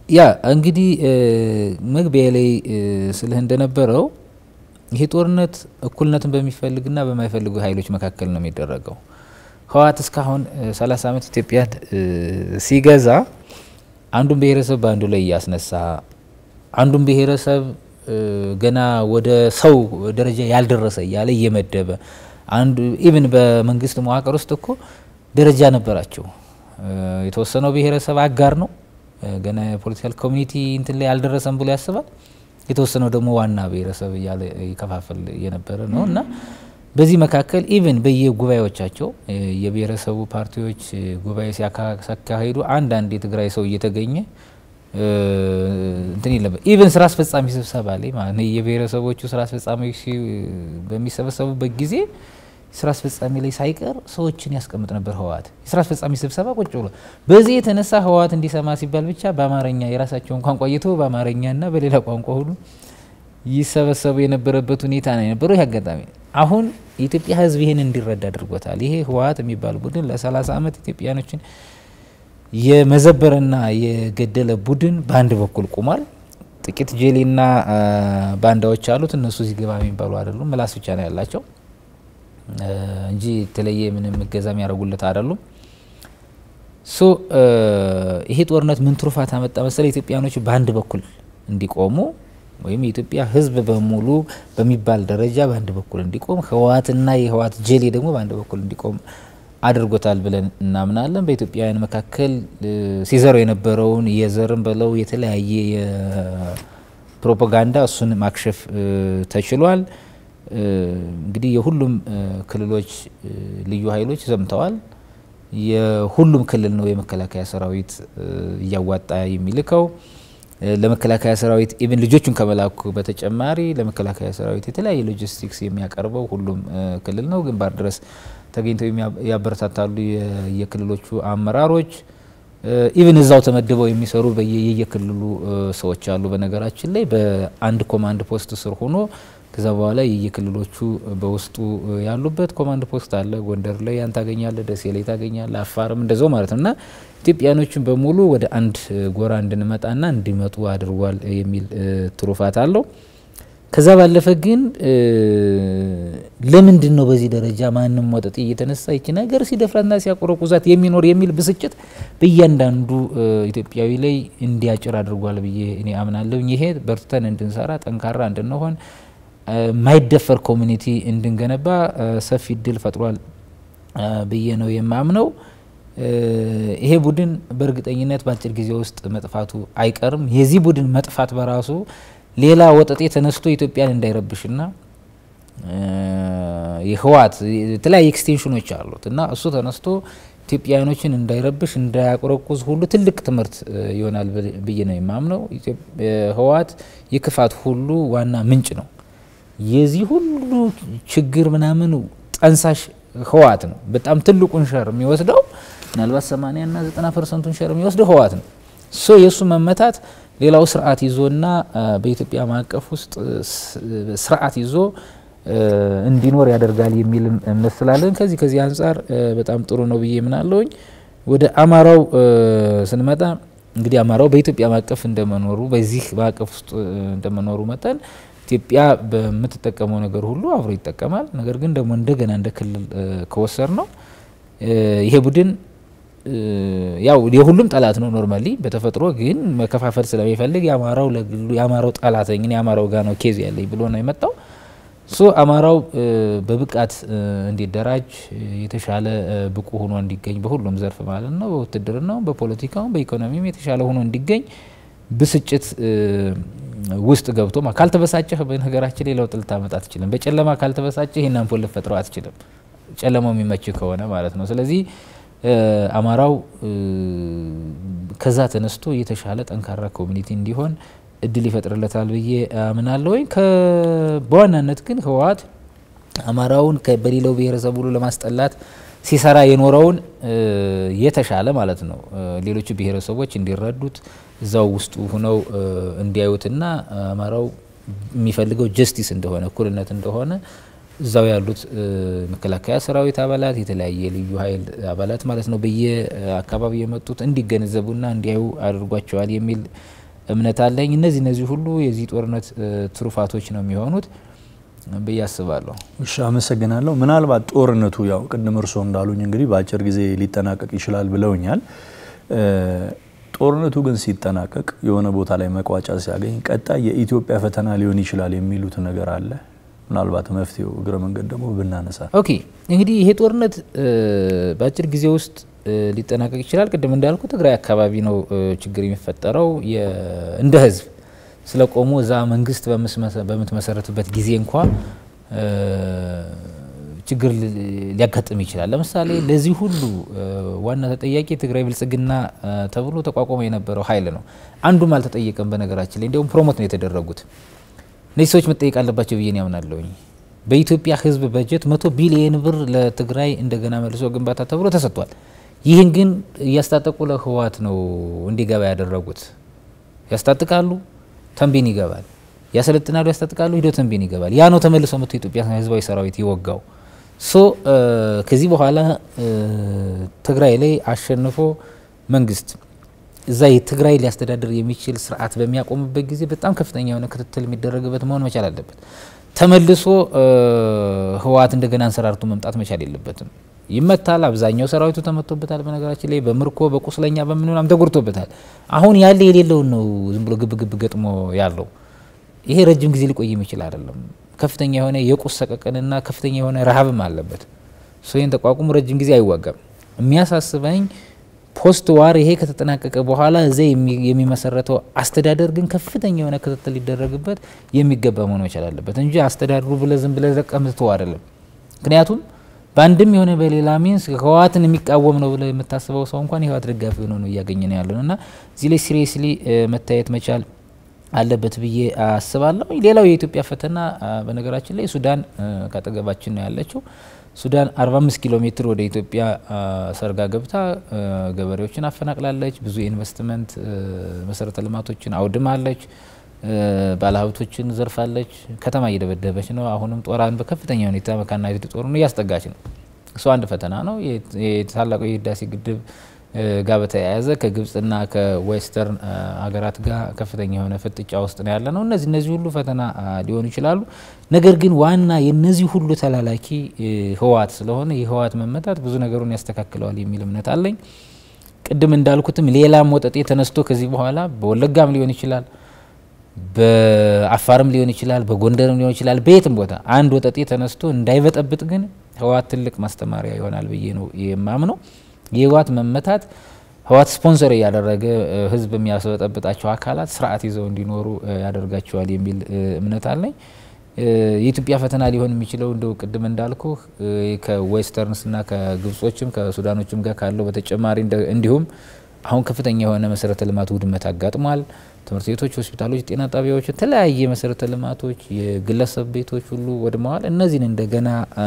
ያ እንግዲህ መግቢያ ላይ ስልህ እንደነበረው ይሄ ጦርነት እኩልነትን በሚፈልግና በማይፈልጉ ኃይሎች መካከል ነው የሚደረገው። ህወሓት እስካሁን 30 ዓመት ኢትዮጵያን ሲገዛ አንዱን ብሔረሰብ በአንዱ ላይ እያስነሳ አንዱን ብሔረሰብ ገና ወደ ሰው ደረጃ ያልደረሰ እያለ እየመደበ አንዱ ኢቭን በመንግስት መዋቅር ውስጥ እኮ ደረጃ ነበራቸው። የተወሰነው ብሔረሰብ አጋር ነው ገና የፖለቲካል ኮሚኒቲ እንትን ላይ አልደረሰም ብሎ ያስባል። የተወሰነው ደግሞ ዋና ብሔረሰብ እያለ ይከፋፈል የነበረ ነው እና በዚህ መካከል ኢቭን በየጉባኤዎቻቸው የብሔረሰቡ ፓርቲዎች ጉባኤ ሲያካሂዱ አንዳንድ የትግራይ ሰው እየተገኘ እንትን የለበት ኢቨን ስራ አስፈጻሚ ስብሰባ ላይ ማለት ነው የብሔረሰቦቹ ስራ አስፈጻሚዎች በሚሰበሰቡበት ጊዜ ስራ አስፈጻሚ ላይ ሳይቀር ሰዎችን ያስቀምጥ ነበር ህወሓት። የስራ አስፈጻሚ ስብሰባ ቁጭ ብሎ በዚህ የተነሳ ህወሓት እንዲሰማ ሲባል ብቻ በአማርኛ የራሳቸውን ቋንቋ እየተው በአማርኛና በሌላ ቋንቋ ሁሉ ይሰበሰቡ የነበረበት ሁኔታ ነው የነበረው። ይህ አጋጣሚ አሁን የኢትዮጵያ ህዝብ ይህን እንዲረዳ አድርጎታል። ይሄ ህወሓት የሚባል ቡድን ለ30 ዓመት ኢትዮጵያኖችን የመዘበረና የገደለ ቡድን በአንድ በኩል ቁሟል። ጥቂት ጄሌና ባንዳዎች አሉት። እነሱ እዚህ ግባ የሚባሉ አይደሉም። ምላስ ብቻ ነው ያላቸው እንጂ የተለየ ምንም እገዛ የሚያደርጉለት አይደሉም። ሶ ይሄ ጦርነት ምን ትሩፋት አመጣ መሰለ? ኢትዮጵያኖች በአንድ በኩል እንዲቆሙ ወይም የኢትዮጵያ ህዝብ በሙሉ በሚባል ደረጃ በአንድ በኩል እንዲቆም፣ ህወሓትና የህወሓት ጄሌ ደግሞ በአንድ በኩል እንዲቆም አድርጎታል ብለን እናምናለን። በኢትዮጵያውያን መካከል ሲዘረው የነበረውን የዘርም በለው የተለያየ የፕሮፓጋንዳ እሱን ማክሸፍ ተችሏል። እንግዲህ የሁሉም ክልሎች ልዩ ኃይሎች ዘምተዋል። የሁሉም ክልል ነው የመከላከያ ሰራዊት እያዋጣ የሚልከው። ለመከላከያ ሰራዊት ኢቭን ልጆቹን ከመላኩ በተጨማሪ ለመከላከያ ሰራዊት የተለያየ ሎጂስቲክስ የሚያቀርበው ሁሉም ክልል ነው። ግንባር ድረስ ተገኝተው ያበረታታሉ የክልሎቹ አመራሮች። ኢቭን እዛው ተመድበው የሚሰሩ የየክልሉ ሰዎች አሉ። በነገራችን ላይ በአንድ ኮማንድ ፖስት ስር ሆኖ ከዛ በኋላ የየክልሎቹ በውስጡ ያሉበት ኮማንድ ፖስት አለ። ጎንደር ላይ ያን ታገኛለ፣ ደሴ ላይ ታገኛለ፣ አፋርም እንደዛው ማለት ነው እና ኢትዮጵያኖችን በሙሉ ወደ አንድ ጎራ እንድንመጣና እንዲመጡ አድርጓል የሚል ትሩፋት አለው። ከዛ ባለፈ ግን ለምንድን ነው በዚህ ደረጃ ማንም ወጠጤ እየተነሳ ይቺ ነገር ሲደፍራትና ሲያቆረቁዛት የሚኖር የሚል ብስጭት በእያንዳንዱ ኢትዮጵያዊ ላይ እንዲያጭር አድርጓል ብዬ እኔ አምናለሁ። ይሄ በርትተን እንድንሰራ ጠንካራ እንድንሆን ማይደፈር ኮሚኒቲ እንድንገነባ ሰፊ እድል ፈጥሯል ብዬ ነው የማምነው። ይሄ ቡድን በእርግጠኝነት በአጭር ጊዜ ውስጥ መጥፋቱ አይቀርም። የዚህ ቡድን መጥፋት በራሱ ሌላ ወጠጤ ተነስቶ ኢትዮጵያን እንዳይረብሽና የህወሓት የተለያዩ ኤክስቴንሽኖች አሉት እና እሱ ተነስቶ ኢትዮጵያውያኖችን እንዳይረብሽ እንዳያቆረቁዝ ሁሉ ትልቅ ትምህርት ይሆናል ብዬ ነው የማምነው። ህወሓት የክፋት ሁሉ ዋና ምንጭ ነው። የዚህ ሁሉ ችግር ምናምን ጠንሳሽ ህወሓት ነው። በጣም ትልቁን ሸር የሚወስደው ምናልባት 80 እና 90 ፐርሰንቱን ሸር የሚወስደው ህወሓት ነው። ሶ የእሱ መመታት ሌላው ስርዓት ይዞና በኢትዮጵያ ማዕቀፍ ውስጥ ስርዓት ይዞ እንዲኖር ያደርጋል የሚል እምነት ስላለን ከዚህ ከዚህ አንጻር በጣም ጥሩ ነው ብዬ ምናለውኝ። ወደ አማራው ስንመጣ እንግዲህ አማራው በኢትዮጵያ ማዕቀፍ እንደመኖሩ በዚህ ማዕቀፍ ውስጥ እንደመኖሩ መጠን ኢትዮጵያ በምትጠቀመው ነገር ሁሉ አብሮ ይጠቀማል። ነገር ግን ደግሞ እንደገና እንደ ክልል ከወሰድ ነው ይሄ ቡድን ያው የሁሉም ጠላት ነው ኖርማሊ በተፈጥሮ ግን መከፋፈል ስለሚፈልግ የአማራው ለግሉ የአማራው ጠላት ነኝ የአማራው ጋር ነው ኬዝ ያለኝ ብሎ ነው የመጣው። ሶ አማራው በብቃት እንዲደራጅ የተሻለ ብቁ ሆኖ እንዲገኝ በሁሉም ዘርፍ ማለት ነው፣ በውትድርናው፣ በፖለቲካውም፣ በኢኮኖሚም የተሻለ ሆኖ እንዲገኝ ብስጭት ውስጥ ገብቶ ካልተበሳጨህ በነገራችን ላይ ለውጥ ልታመጣ አትችልም። በጨለማ ካልተበሳጨህ ይህን አምፖል ልፈጥረው አትችልም። ጨለማው የሚመች ከሆነ ማለት ነው። ስለዚህ አማራው ከዛ ተነስቶ የተሻለ ጠንካራ ኮሚኒቲ እንዲሆን እድል ይፈጥርለታል ብዬ አምናለሁ። ወይ በዋናነት ግን ህወሓት አማራውን በሌላው ብሔረሰብ ሁሉ ለማስጠላት ሲሰራ የኖረውን የተሻለ ማለት ነው ሌሎቹ ብሔረሰቦች እንዲረዱት እዛው ውስጡ ሁነው እንዲያዩትና አማራው የሚፈልገው ጀስቲስ እንደሆነ እኩልነት እንደሆነ እዛው ያሉት መከላከያ ሰራዊት አባላት የተለያየ ልዩ ኃይል አባላት ማለት ነው በየአካባቢ የመጡት እንዲገነዘቡና እንዲያዩ አድርጓቸዋል የሚል እምነት አለኝ። እነዚህ እነዚህ ሁሉ የዚህ ጦርነት ትሩፋቶች ነው የሚሆኑት ብዬ አስባለሁ። እሺ፣ አመሰግናለሁ። ምናልባት ጦርነቱ ያው ቅድም እርስዎ እንዳሉኝ እንግዲህ በአጭር ጊዜ ሊጠናቀቅ ይችላል ብለውኛል። ጦርነቱ ግን ሲጠናቀቅ የሆነ ቦታ ላይ መቋጫ ሲያገኝ ቀጣይ የኢትዮጵያ ፈተና ሊሆን ይችላል የሚሉት ነገር አለ። ምናልባት መፍትሄው እግረ መንገድ ደግሞ ብናነሳ። ኦኬ እንግዲህ ይሄ ጦርነት በአጭር ጊዜ ውስጥ ሊጠናቀቅ ይችላል። ቅድም እንዳልኩ ትግራይ አካባቢ ነው ችግር የሚፈጠረው። እንደ ህዝብ ስለቆሙ እዛ መንግስት በምትመሰረትበት ጊዜ እንኳ ችግር ሊያጋጥም ይችላል። ለምሳሌ ለዚህ ሁሉ ዋና ተጠያቂ የትግራይ ብልጽግና ተብሎ ተቋቁሞ የነበረው ኃይል ነው። አንዱም አልተጠየቀም። በነገራችን ላይ እንዲሁም ፕሮሞት ነው የተደረጉት። እነዚህ ሰዎች መጠየቅ አለባቸው ብዬ ያምናለሁኝ። በኢትዮጵያ ህዝብ በጀት መቶ ቢሊየን ብር ለትግራይ እንደገና መልሶ ግንባታ ተብሎ ተሰጥቷል። ይህን ግን እያስታጠቁ ለህወሓት ነው እንዲገባ ያደረጉት። ያስታጥቃሉ፣ ተንቤን ይገባል። ያሰለጥናሉ፣ ያስታጥቃሉ፣ ሂዶ ተንቤን ይገባል። ያ ነው ተመልሶ መጥቶ የኢትዮጵያ ህዝባዊ ሰራዊት ይወጋው። ሶ ከዚህ በኋላ ትግራይ ላይ አሸንፎ መንግስት እዛ የትግራይ ሊያስተዳድር የሚችል ስርዓት በሚያቆምበት ጊዜ በጣም ከፍተኛ የሆነ ክትትል የሚደረግበት መሆን መቻል አለበት። ተመልሶ ህወሓት እንደገና አንሰራርቶ መምጣት መቻል የለበትም። ይመታል። አብዛኛው ሰራዊቱ ተመቶበታል። በነገራችን ላይ በምርኮ በቁስለኛ በምንምናም ተጎድቶበታል። አሁን ያለ የሌለውን ነው ዝም ብሎ ግብ ግብ ገጥሞ ያለው። ይሄ ረጅም ጊዜ ሊቆይ የሚችል አይደለም። ከፍተኛ የሆነ የቁስ ሰቀቀንና ከፍተኛ የሆነ ረሃብም አለበት። ይህን ተቋቁሞ ረጅም ጊዜ አይዋጋም። የሚያሳስበኝ ፖስት ዋር ይሄ ከተጠናቀቀ በኋላ እዚያ የሚመሰረተው አስተዳደር ግን ከፍተኛ የሆነ ክትትል ሊደረግበት የሚገባ መሆን መቻል አለበት እንጂ አስተዳድሩ ብለ ዝም ብለ ዘቀምትተው አይደለም። ምክንያቱም በአንድም የሆነ በሌላ ሚንስ ህወሓትን የሚቃወም ነው ብለ የምታስበው ሰው እንኳን የህወሓት ደጋፊ ሆኖ ነው እያገኘ ነው ያለን እና እዚህ ላይ ሲሪየስሊ መታየት መቻል አለበት ብዬ አስባለሁ። ሌላው የኢትዮጵያ ፈተና በነገራችን ላይ ሱዳን ካጠገባችን ነው ያለችው። ሱዳን 45 ኪሎ ሜትር ወደ ኢትዮጵያ ሰርጋ ገብታ ገበሬዎችን አፈናቅላለች። ብዙ የኢንቨስትመንት መሰረተ ልማቶችን አውድማለች። ባለሀብቶችን ዘርፋለች። ከተማ እየደበደበች ነው። አሁንም ጦሯን በከፍተኛ ሁኔታ መካናይዝድ ጦሩን እያስጠጋች ነው። እሱ አንድ ፈተና ነው። የታላቁ የህዳሴ ግድብ ጋር በተያያዘ ከግብጽና ከዌስተርን ሀገራት ጋር ከፍተኛ የሆነ ፍጥጫ ውስጥ ነው ያለ ነው። እነዚህ እነዚህ ሁሉ ፈተና ሊሆኑ ይችላሉ። ነገር ግን ዋና የነዚህ ሁሉ ተላላኪ ህወሓት ስለሆነ የህወሓት መመታት ብዙ ነገሩን ያስተካክለዋል የሚል እምነት አለኝ። ቅድም እንዳልኩትም ሌላም ወጠጤ ተነስቶ ከዚህ በኋላ በወለጋም ሊሆን ይችላል፣ በአፋርም ሊሆን ይችላል፣ በጎንደርም ሊሆን ይችላል። በየትም ቦታ አንድ ወጠጤ ተነስቶ እንዳይበጠብጥ ግን ህወሓት ትልቅ ማስተማሪያ ይሆናል ብዬ ነው የማምነው። የህወሓት መመታት ህወሓት ስፖንሰር እያደረገ ህዝብ የሚያስበጠብጣቸው አካላት ስርዓት ይዘው እንዲኖሩ ያደርጋቸዋል የሚል እምነት አለኝ። የኢትዮጵያ ፈተና ሊሆን የሚችለው እንደው ቅድም እንዳልኩ ከዌስተርንስና ከግብጾችም ከሱዳኖችም ጋር ካለው በተጨማሪ እንዲሁም አሁን ከፍተኛ የሆነ መሰረተ ልማት ውድመት አጋጥሟል። ትምህርት ቤቶች፣ ሆስፒታሎች፣ ጤና ጣቢያዎች፣ የተለያየ መሰረተ ልማቶች፣ የግለሰብ ቤቶች ሁሉ ወድመዋል። እነዚህን እንደገና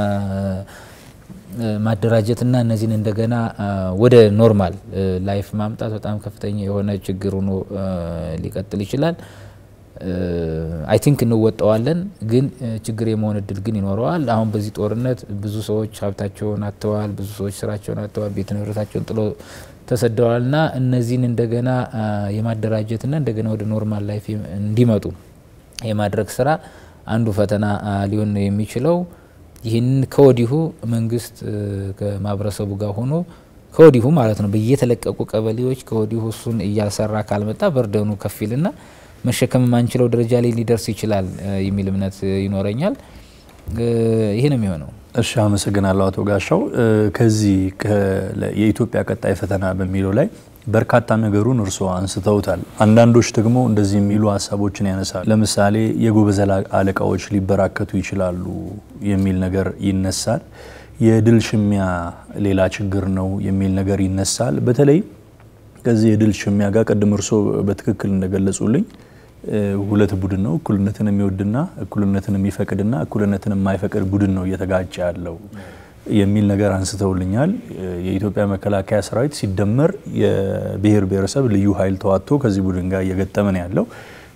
ማደራጀትና እነዚህን እንደገና ወደ ኖርማል ላይፍ ማምጣት በጣም ከፍተኛ የሆነ ችግር ሆኖ ሊቀጥል ይችላል። አይ ቲንክ እንወጣዋለን፣ ግን ችግር የመሆን እድል ግን ይኖረዋል። አሁን በዚህ ጦርነት ብዙ ሰዎች ሀብታቸውን አጥተዋል፣ ብዙ ሰዎች ስራቸውን አጥተዋል፣ ቤት ንብረታቸውን ጥሎ ተሰደዋል እና እነዚህን እንደገና የማደራጀትና እንደገና ወደ ኖርማል ላይፍ እንዲመጡ የማድረግ ስራ አንዱ ፈተና ሊሆን የሚችለው ይህንን ከወዲሁ መንግስት ከማህበረሰቡ ጋር ሆኖ ከወዲሁ ማለት ነው በየተለቀቁ ቀበሌዎች ከወዲሁ እሱን እያሰራ ካልመጣ በርደኑ ከፊልና መሸከም የማንችለው ደረጃ ላይ ሊደርስ ይችላል የሚል እምነት ይኖረኛል። ይህ ነው የሚሆነው። እሺ፣ አመሰግናለሁ አቶ ጋሻው። ከዚህ የኢትዮጵያ ቀጣይ ፈተና በሚለው ላይ በርካታ ነገሩን እርስዎ አንስተውታል። አንዳንዶች ደግሞ እንደዚህ የሚሉ ሀሳቦችን ያነሳል። ለምሳሌ የጎበዝ አለቃዎች ሊበራከቱ ይችላሉ የሚል ነገር ይነሳል። የድል ሽሚያ ሌላ ችግር ነው የሚል ነገር ይነሳል። በተለይ ከዚህ የድል ሽሚያ ጋር ቅድም እርስዎ በትክክል እንደገለጹልኝ ሁለት ቡድን ነው። እኩልነትን የሚወድና እኩልነትን የሚፈቅድና እኩልነትን የማይፈቅድ ቡድን ነው እየተጋጨ ያለው የሚል ነገር አንስተውልኛል። የኢትዮጵያ መከላከያ ሰራዊት ሲደመር የብሔር ብሔረሰብ ልዩ ኃይል ተዋጥቶ ከዚህ ቡድን ጋር እየገጠመ ነው ያለው።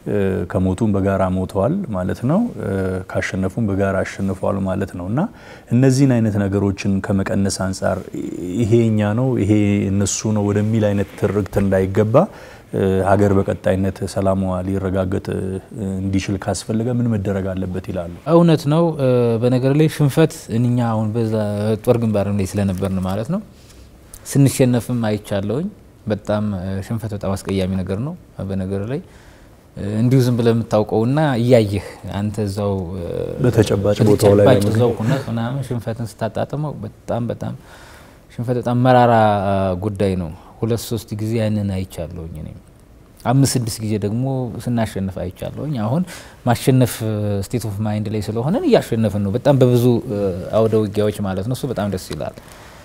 ከሞቱም በጋራ ሞተዋል ማለት ነው። ካሸነፉም በጋራ አሸንፈዋል ማለት ነው እና እነዚህን አይነት ነገሮችን ከመቀነስ አንጻር ይሄ እኛ ነው ይሄ እነሱ ነው ወደሚል አይነት ትርክት እንዳይገባ ሀገር በቀጣይነት ሰላሟ ሊረጋገጥ እንዲችል ካስፈለገ ምን መደረግ አለበት ይላሉ? እውነት ነው። በነገር ላይ ሽንፈት እኛ አሁን በዛ ጦር ግንባርም ላይ ስለነበርን ማለት ነው ስንሸነፍም አይቻለውኝ። በጣም ሽንፈት በጣም አስቀያሚ ነገር ነው። በነገር ላይ እንዲሁ ዝም ብለህ የምታውቀውና እያየህ አንተ እዛው በተጨባጭ ቦታው ላይ በተጨባጭ እዛው ሁነህ ምናምን ሽንፈትን ስታጣጥመው በጣም በጣም ሽንፈት በጣም መራራ ጉዳይ ነው። ሁለት ሶስት ጊዜ ያንን አይቻለሁኝ እኔም አምስት ስድስት ጊዜ ደግሞ ስናሸንፍ አይቻለሁኝ። አሁን ማሸነፍ ስቴት ኦፍ ማይንድ ላይ ስለሆነን እያሸነፍን ነው፣ በጣም በብዙ አውደ ውጊያዎች ማለት ነው። እሱ በጣም ደስ ይላል።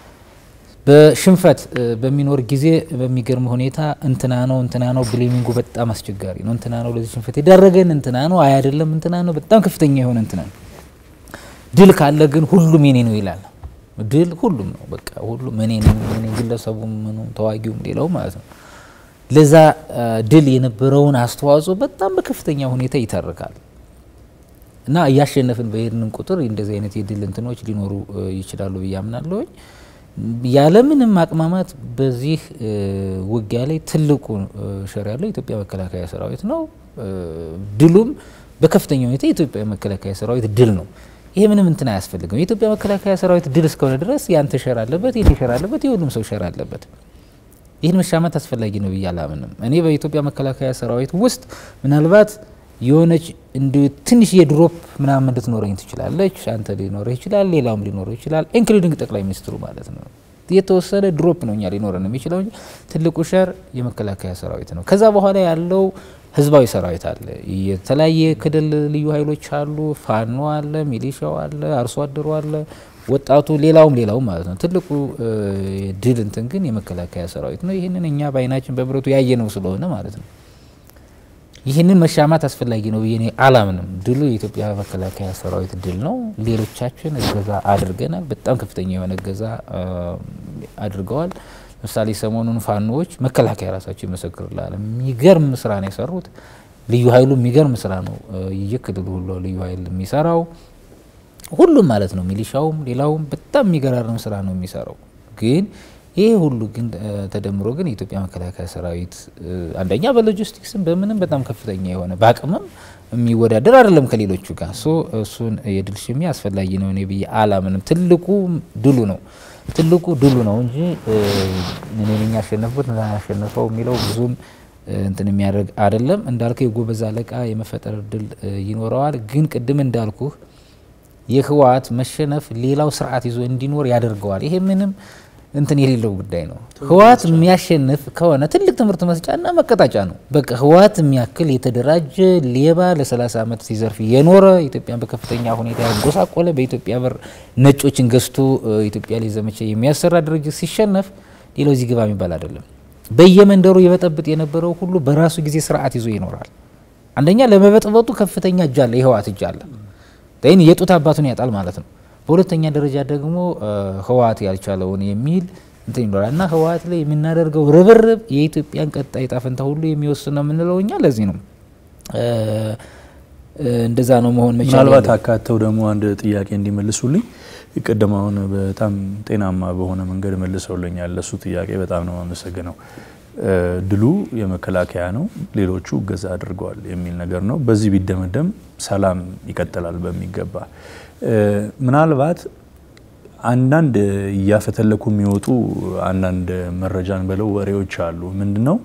በሽንፈት በሚኖር ጊዜ በሚገርም ሁኔታ እንትና ነው እንትና ነው ብሌሚንጉ በጣም አስቸጋሪ ነው። እንትና ነው ለዚህ ሽንፈት የዳረገን እንትና ነው አይ አይደለም እንትና ነው በጣም ከፍተኛ የሆነ እንትና ነው። ድል ካለ ግን ሁሉም የኔ ነው ይላል። ድል ሁሉም ነው በቃ ሁሉም እኔ ነኝ እኔ ግለሰቡም ምኑም ተዋጊውም ሌላው ማለት ነው። ለዛ ድል የነበረውን አስተዋጽኦ በጣም በከፍተኛ ሁኔታ ይተርካል እና እያሸነፍን በሄድንም ቁጥር እንደዚህ አይነት የድል እንትኖች ሊኖሩ ይችላሉ ብዬ አምናለሁኝ። ያለምንም አቅማማት በዚህ ውጊያ ላይ ትልቁ ሸር ያለው የኢትዮጵያ መከላከያ ሰራዊት ነው። ድሉም በከፍተኛ ሁኔታ የኢትዮጵያ መከላከያ ሰራዊት ድል ነው። ይሄ ምንም እንትን አያስፈልግም። የኢትዮጵያ መከላከያ ሰራዊት ድል እስከሆነ ድረስ ያንተ ሸር አለበት፣ የኔ ሸር አለበት፣ የሁሉም ሰው ሸር አለበት። ይህን መሻማት አስፈላጊ ነው ብዬ አላምንም። እኔ በኢትዮጵያ መከላከያ ሰራዊት ውስጥ ምናልባት የሆነች እንዲ ትንሽ የድሮፕ ምናምን ልትኖረኝ ትችላለች። አንተ ሊኖረህ ይችላል፣ ሌላውም ሊኖረው ይችላል፣ ኢንክሉዲንግ ጠቅላይ ሚኒስትሩ ማለት ነው። የተወሰነ ድሮፕ ነው እኛ ሊኖረን የሚችለው እንጂ ትልቁ ሸር የመከላከያ ሰራዊት ነው። ከዛ በኋላ ያለው ህዝባዊ ሰራዊት አለ፣ የተለያየ ክልል ልዩ ኃይሎች አሉ፣ ፋኖ አለ፣ ሚሊሻው አለ፣ አርሶ አደሩ አለ፣ ወጣቱ፣ ሌላውም ሌላውም ማለት ነው። ትልቁ ድል እንትን ግን የመከላከያ ሰራዊት ነው። ይህንን እኛ በአይናችን በብረቱ ያየነው ስለሆነ ማለት ነው። ይህንን መሻማት አስፈላጊ ነው ብዬ እኔ አላምንም። ድሉ የኢትዮጵያ መከላከያ ሰራዊት ድል ነው። ሌሎቻችን እገዛ አድርገናል። በጣም ከፍተኛ የሆነ እገዛ አድርገዋል። ለምሳሌ ሰሞኑን ፋኖዎች መከላከያ ራሳቸው ይመሰክርላል። የሚገርም ስራ ነው የሰሩት። ልዩ ኃይሉ የሚገርም ስራ ነው እየክልሉ ሁሉ ልዩ ኃይል የሚሰራው ሁሉም ማለት ነው። ሚሊሻውም ሌላውም በጣም የሚገራርም ስራ ነው የሚሰራው ግን ይሄ ሁሉ ግን ተደምሮ ግን የኢትዮጵያ መከላከያ ሰራዊት አንደኛ በሎጂስቲክስም በምንም በጣም ከፍተኛ የሆነ በአቅምም የሚወዳደር አይደለም ከሌሎቹ ጋር ሶ እሱን የድል ሽሚያ አስፈላጊ ነው እኔ ብዬ አላምንም። ትልቁ ድሉ ነው ትልቁ ድሉ ነው እንጂ እኔ ነኝ ያሸነፍኩት ያሸነፈው የሚለው ብዙም እንትን የሚያደርግ አይደለም። እንዳልከው የጎበዝ አለቃ የመፈጠር እድል ይኖረዋል። ግን ቅድም እንዳልኩህ የህወሓት መሸነፍ ሌላው ስርዓት ይዞ እንዲኖር ያደርገዋል። ይሄ ምንም እንትን የሌለው ጉዳይ ነው። ህወሓት የሚያሸንፍ ከሆነ ትልቅ ትምህርት መስጫና መቀጣጫ ነው። በቃ ህወሓት የሚያክል የተደራጀ ሌባ ለ30 ዓመት ሲዘርፍ የኖረ ኢትዮጵያን በከፍተኛ ሁኔታ ያጎሳቆለ በኢትዮጵያ ብር ነጮችን ገዝቶ ኢትዮጵያ ላይ ዘመቻ የሚያሰራ ድርጅት ሲሸነፍ ሌላው እዚህ ግባ የሚባል አይደለም። በየመንደሩ የበጠብጥ የነበረው ሁሉ በራሱ ጊዜ ስርዓት ይዞ ይኖራል። አንደኛ ለመበጥበጡ ከፍተኛ እጅ አለ፣ የህወሓት እጅ አለ። ይህን የጡት አባቱን ያጣል ማለት ነው። በሁለተኛ ደረጃ ደግሞ ህወሓት ያልቻለውን የሚል እንትን ይኖራል እና ህወሓት ላይ የምናደርገው ርብርብ የኢትዮጵያን ቀጣይ ዕጣ ፈንታ ሁሉ የሚወስን ነው የምንለው እኛ ለዚህ ነው። እንደዛ ነው መሆን መቻል ምናልባት አካተው ደግሞ አንድ ጥያቄ እንዲመልሱልኝ ቅድም አሁን በጣም ጤናማ በሆነ መንገድ መልሰውልኛል። ለሱ ጥያቄ በጣም ነው አመሰግነው። ድሉ የመከላከያ ነው፣ ሌሎቹ እገዛ አድርገዋል የሚል ነገር ነው። በዚህ ቢደመደም ሰላም ይቀጥላል በሚገባ ምናልባት አንዳንድ እያፈተለኩ የሚወጡ አንዳንድ መረጃን በለው ወሬዎች አሉ። ምንድን ነው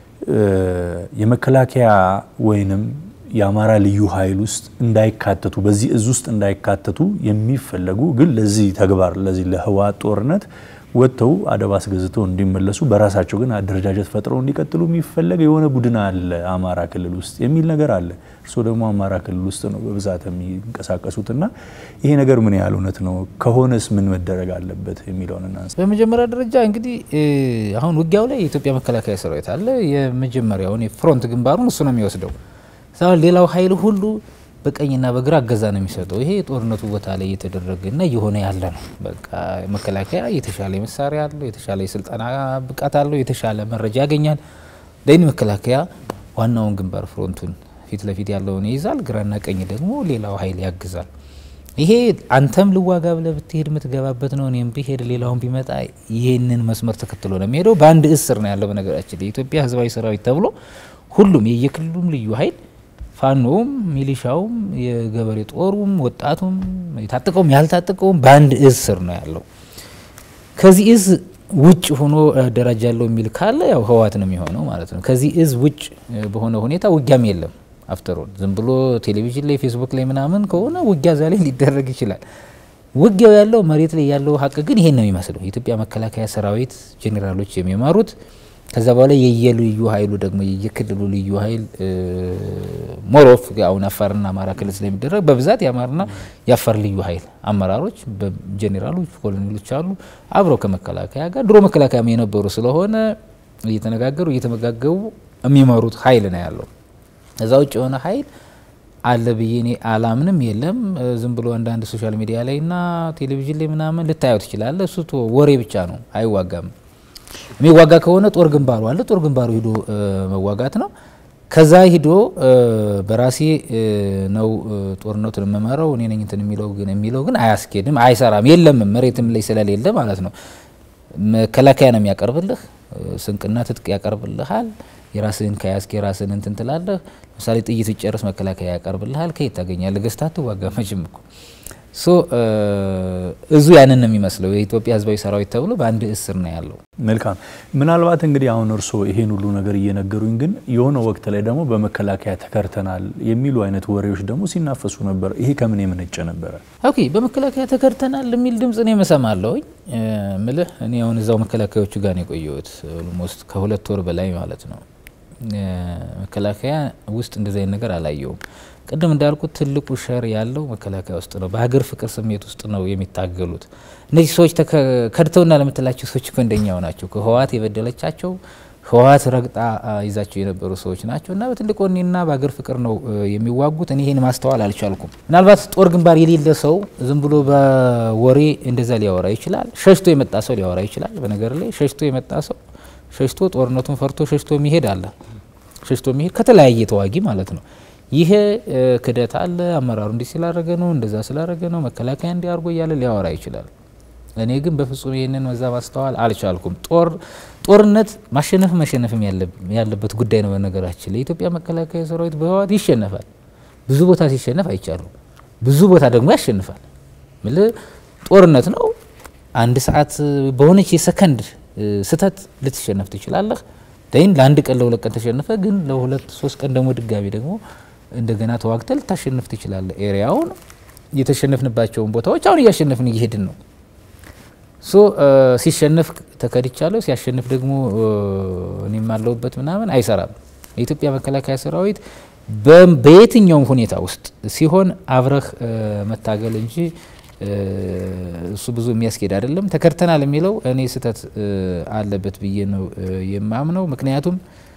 የመከላከያ ወይንም የአማራ ልዩ ኃይል ውስጥ እንዳይካተቱ በዚህ እዝ ውስጥ እንዳይካተቱ የሚፈለጉ ግን ለዚህ ተግባር ለዚህ ለህወሓት ጦርነት ወጥተው አደብ አስገዝተው እንዲመለሱ በራሳቸው ግን አደረጃጀት ፈጥረው እንዲቀጥሉ የሚፈለግ የሆነ ቡድን አለ አማራ ክልል ውስጥ የሚል ነገር አለ። እርስዎ ደግሞ አማራ ክልል ውስጥ ነው በብዛት የሚንቀሳቀሱትና ይሄ ነገር ምን ያህል እውነት ነው? ከሆነስ ምን መደረግ አለበት የሚለውን እናንሳ። በመጀመሪያ ደረጃ እንግዲህ አሁን ውጊያው ላይ የኢትዮጵያ መከላከያ ሰራዊት አለ። የመጀመሪያውን የፍሮንት ግንባሩን እሱ ነው የሚወስደው። ሌላው ኃይል ሁሉ በቀኝና በግራ እገዛ ነው የሚሰጠው። ይሄ የጦርነቱ ቦታ ላይ እየተደረገና እየሆነ ያለ ነው። በቃ መከላከያ የተሻለ መሳሪያ አለው፣ የተሻለ የስልጠና ብቃት አለው፣ የተሻለ መረጃ ያገኛል። ለይን መከላከያ ዋናውን ግንባር ፍሮንቱን ፊት ለፊት ያለውን ይይዛል፣ ግራና ቀኝ ደግሞ ሌላው ኃይል ያግዛል። ይሄ አንተም ልዋጋ ብለህ ብትሄድ የምትገባበት ነው። እኔም ብሄድ ሌላውን ቢመጣ ይህንን መስመር ተከትሎ ነው የሚሄደው። በአንድ እስር ነው ያለው። በነገራችን የኢትዮጵያ ህዝባዊ ሰራዊት ተብሎ ሁሉም የየክልሉም ልዩ ኃይል ፋኖውም፣ ሚሊሻውም፣ የገበሬ ጦሩም፣ ወጣቱም፣ የታጠቀውም ያልታጠቀውም በአንድ እዝ ስር ነው ያለው። ከዚህ እዝ ውጭ ሆኖ እደራጃለሁ የሚል ካለ ያው ህወሓት ነው የሚሆነው ማለት ነው። ከዚህ እዝ ውጭ በሆነ ሁኔታ ውጊያም የለም። አፍተሮል ዝም ብሎ ቴሌቪዥን ላይ ፌስቡክ ላይ ምናምን ከሆነ ውጊያ ዛ ላይ ሊደረግ ይችላል። ውጊያው ያለው መሬት ላይ ያለው ሀቅ ግን ይሄን ነው የሚመስለው። የኢትዮጵያ መከላከያ ሰራዊት ጄኔራሎች የሚመሩት ከዛ በኋላ የየልዩ ኃይሉ ደግሞ የየክልሉ ልዩ ኃይል ሞሮፍ አሁን አፋርና አማራ ክልል ስለሚደረግ በብዛት የአማራና የአፋር ልዩ ኃይል አመራሮች ጄኔራሎች፣ ኮሎኔሎች አሉ አብረው ከመከላከያ ጋር ድሮ መከላከያም የነበሩ ስለሆነ እየተነጋገሩ እየተመጋገቡ የሚመሩት ኃይል ነው ያለው። እዛ ውጭ የሆነ ኃይል አለ ብዬ እኔ አላምንም። የለም ዝም ብሎ አንዳንድ ሶሻል ሚዲያ ላይ እና ቴሌቪዥን ላይ ምናምን ልታየው ትችላለህ። እሱ ወሬ ብቻ ነው፣ አይዋጋም። የሚዋጋ ከሆነ ጦር ግንባሩ አለ። ጦር ግንባሩ ሂዶ መዋጋት ነው። ከዛ ሂዶ በራሴ ነው ጦርነቱን የምመራው እኔ ነኝ እንትን የሚለው ግን የሚለው ግን አያስኬድም፣ አይሰራም። የለም መሬትም ላይ ስለሌለ ማለት ነው። መከላከያ ነው የሚያቀርብልህ፣ ስንቅና ትጥቅ ያቀርብልሃል። የራስህን ከያዝክ የራስህን እንትን ትላለህ። ለምሳሌ ጥይት ጨርስ መከላከያ ያቀርብልሃል። ከየት ታገኛለህ? ገዝተህ አትዋጋ መቼም እኮ ሶ እዙ ያንን ነው የሚመስለው። የኢትዮጵያ ሕዝባዊ ሰራዊት ተብሎ በአንድ እስር ነው ያለው። መልካም። ምናልባት እንግዲህ አሁን እርስዎ ይሄን ሁሉ ነገር እየነገሩኝ፣ ግን የሆነ ወቅት ላይ ደግሞ በመከላከያ ተከርተናል የሚሉ አይነት ወሬዎች ደግሞ ሲናፈሱ ነበር። ይሄ ከምን የመነጨ ነበረ? ኦኬ፣ በመከላከያ ተከርተናል የሚል ድምጽ ነው የምሰማለሁኝ። ምልህ እኔ አሁን እዛው መከላከያዎቹ ጋር ነው የቆየሁት ኦልሞስት ከሁለት ወር በላይ ማለት ነው። መከላከያ ውስጥ እንደዚህ አይነት ነገር አላየውም። ቅድም እንዳልኩት ትልቁ ሸር ያለው መከላከያ ውስጥ ነው። በሀገር ፍቅር ስሜት ውስጥ ነው የሚታገሉት። እነዚህ ሰዎች ከድተውና ለምትላቸው ሰዎች እኮ እንደኛው ናቸው። ከህወሓት የበደለቻቸው ህወሓት ረግጣ ይዛቸው የነበሩ ሰዎች ናቸው እና በትልቅ ወኔና በሀገር ፍቅር ነው የሚዋጉት። እኔ ይህን ማስተዋል አልቻልኩም። ምናልባት ጦር ግንባር የሌለ ሰው ዝም ብሎ በወሬ እንደዛ ሊያወራ ይችላል። ሸሽቶ የመጣ ሰው ሊያወራ ይችላል። በነገር ላይ ሸሽቶ የመጣ ሰው ሸሽቶ ጦርነቱን ፈርቶ ሸሽቶ የሚሄድ አለ። ሸሽቶ የሚሄድ ከተለያየ ተዋጊ ማለት ነው። ይሄ ክደት አለ። አመራሩ እንዲህ ስላደረገ ነው፣ እንደዛ ስላደረገ ነው፣ መከላከያ እንዲህ አድርጎ እያለ ሊያወራ ይችላል። እኔ ግን በፍጹም ይህንን መዛ ማስተዋል አልቻልኩም። ጦር ጦርነት ማሸነፍ መሸነፍም ያለበት ጉዳይ ነው። በነገራችን ለኢትዮጵያ መከላከያ ሰራዊት በህወሓት ይሸነፋል። ብዙ ቦታ ሲሸነፍ አይቻሉ፣ ብዙ ቦታ ደግሞ ያሸንፋል። ምል ጦርነት ነው። አንድ ሰዓት በሆነች የሰከንድ ስህተት ልትሸነፍ ትችላለህ። ይህን ለአንድ ቀን ለሁለት ቀን ተሸንፈ ግን ለሁለት ሶስት ቀን ደግሞ ድጋሚ ደግሞ እንደገና ተዋግተ ልታሸንፍ ትችላለህ። ኤሪያውን የተሸነፍንባቸውን ቦታዎች አሁን እያሸነፍን እየሄድን ነው። ሶ ሲሸነፍ ተከድቻለሁ፣ ሲያሸንፍ ደግሞ እኔም አለሁበት ምናምን አይሰራም። የኢትዮጵያ መከላከያ ሰራዊት በየትኛውም ሁኔታ ውስጥ ሲሆን አብረህ መታገል እንጂ እሱ ብዙ የሚያስኬድ አይደለም። ተከድተናል የሚለው እኔ ስህተት አለበት ብዬ ነው የማምነው። ምክንያቱም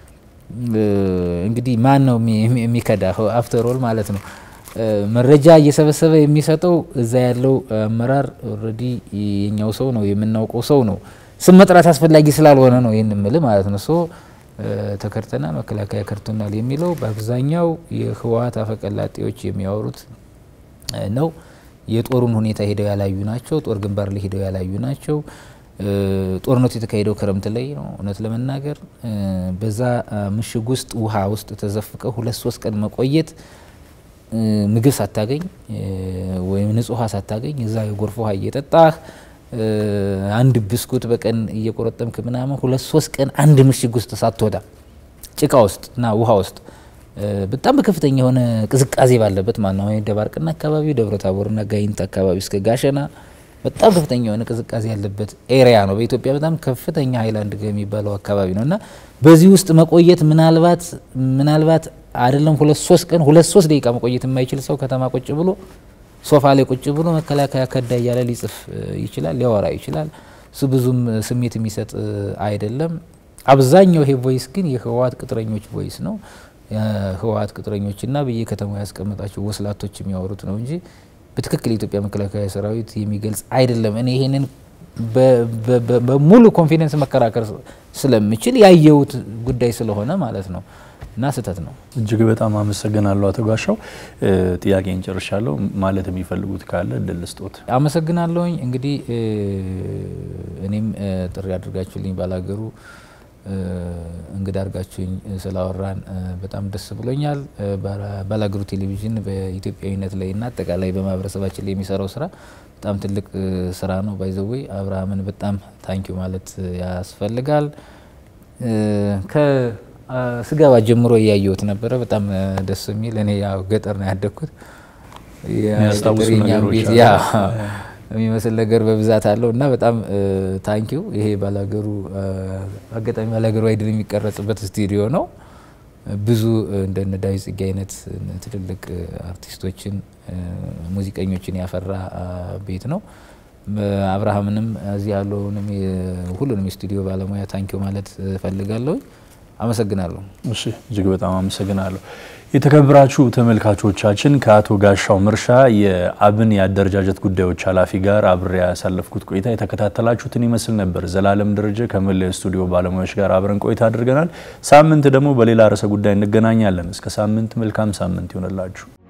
እንግዲህ ማን ነው የሚከዳ? አፍተር ኦል ማለት ነው መረጃ እየሰበሰበ የሚሰጠው እዛ ያለው አመራር ኦልሬዲ የኛው ሰው ነው የምናውቀው ሰው ነው። ስም መጥራት አስፈላጊ ስላልሆነ ነው ይህን ምል ማለት ነው። ሶ ተከድተናል፣ መከላከያ ከድቶናል የሚለው በአብዛኛው የህወሓት አፈቀላጤዎች የሚያወሩት ነው። የጦሩን ሁኔታ ሄደው ያላዩ ናቸው። ጦር ግንባር ላይ ሄደው ያላዩ ናቸው። ጦርነቱ የተካሄደው ክረምት ላይ ነው። እውነት ለመናገር በዛ ምሽግ ውስጥ ውሃ ውስጥ ተዘፍቀው ሁለት ሶስት ቀን መቆየት ምግብ ሳታገኝ ወይም ንጹህ ውሃ ሳታገኝ እዛ የጎርፍ ውሃ እየጠጣህ አንድ ብስኩት በቀን እየቆረጠምክ ምናምን ሁለት ሶስት ቀን አንድ ምሽግ ውስጥ ሳትወጣ ጭቃ ውስጥ እና ውሃ ውስጥ በጣም በከፍተኛ የሆነ ቅዝቃዜ ባለበት ማለት ነው። ደባርቅና አካባቢው ደብረ ታቦርና ጋይንት አካባቢ እስከ ጋሸና በጣም ከፍተኛ የሆነ ቅዝቃዜ ያለበት ኤሪያ ነው። በኢትዮጵያ በጣም ከፍተኛ ሀይላንድ የሚባለው አካባቢ ነው እና በዚህ ውስጥ መቆየት ምናልባት ምናልባት አይደለም ሁለት ሶስት ቀን ሁለት ሶስት ደቂቃ መቆየት የማይችል ሰው ከተማ ቁጭ ብሎ ሶፋ ላይ ቁጭ ብሎ መከላከያ ከዳ እያለ ሊጽፍ ይችላል፣ ሊያወራ ይችላል። እሱ ብዙም ስሜት የሚሰጥ አይደለም። አብዛኛው ይሄ ቮይስ ግን የህወሓት ቅጥረኞች ቮይስ ነው። የህወሓት ቅጥረኞችና በየከተማው ያስቀመጣቸው ወስላቶች የሚያወሩት ነው እንጂ በትክክል የኢትዮጵያ መከላከያ ሰራዊት የሚገልጽ አይደለም። እኔ ይሄንን በሙሉ ኮንፊደንስ መከራከር ስለምችል ያየሁት ጉዳይ ስለሆነ ማለት ነው። እና ስህተት ነው። እጅግ በጣም አመሰግናለሁ አቶ ጋሻው። ጥያቄን ጨርሻለሁ። ማለት የሚፈልጉት ካለ እድል ስጦት። አመሰግናለሁኝ። እንግዲህ እኔም ጥሪ አድርጋችሁልኝ ባላገሩ እንግዳ አድርጋችሁኝ ስላወራን በጣም ደስ ብሎኛል። ባላገሩ ቴሌቪዥን በኢትዮጵያዊነት ላይ እና አጠቃላይ በማህበረሰባችን ላይ የሚሰራው ስራ በጣም ትልቅ ስራ ነው። ባይዘዌ አብርሃምን በጣም ታንኪዩ ማለት ያስፈልጋል። ከስገባ ጀምሮ እያየሁት ነበረ። በጣም ደስ የሚል እኔ ያው ገጠር ነው ያደግኩት የሚያስታውሱ ነገሮች ያ የሚመስል ነገር በብዛት አለው እና በጣም ታንኪው። ይሄ ባላገሩ አጋጣሚ ባላገሩ አይድል የሚቀረጽበት ስቱዲዮ ነው። ብዙ እንደነ ዳዊት ጽጌ አይነት ትልልቅ አርቲስቶችን ሙዚቀኞችን ያፈራ ቤት ነው። አብርሃምንም እዚህ ያለውንም ሁሉንም የስቱዲዮ ባለሙያ ታንኪው ማለት እፈልጋለሁ። አመሰግናለሁ። እሺ እጅግ በጣም አመሰግናለሁ። የተከበራችሁ ተመልካቾቻችን ከአቶ ጋሻው መርሻ የአብን የአደረጃጀት ጉዳዮች ኃላፊ ጋር አብሬ ያሳለፍኩት ቆይታ የተከታተላችሁትን ይመስል ነበር። ዘላለም ደረጀ ከመላ ስቱዲዮ ባለሙያዎች ጋር አብረን ቆይታ አድርገናል። ሳምንት ደግሞ በሌላ ርዕሰ ጉዳይ እንገናኛለን። እስከ ሳምንት መልካም ሳምንት ይሆንላችሁ።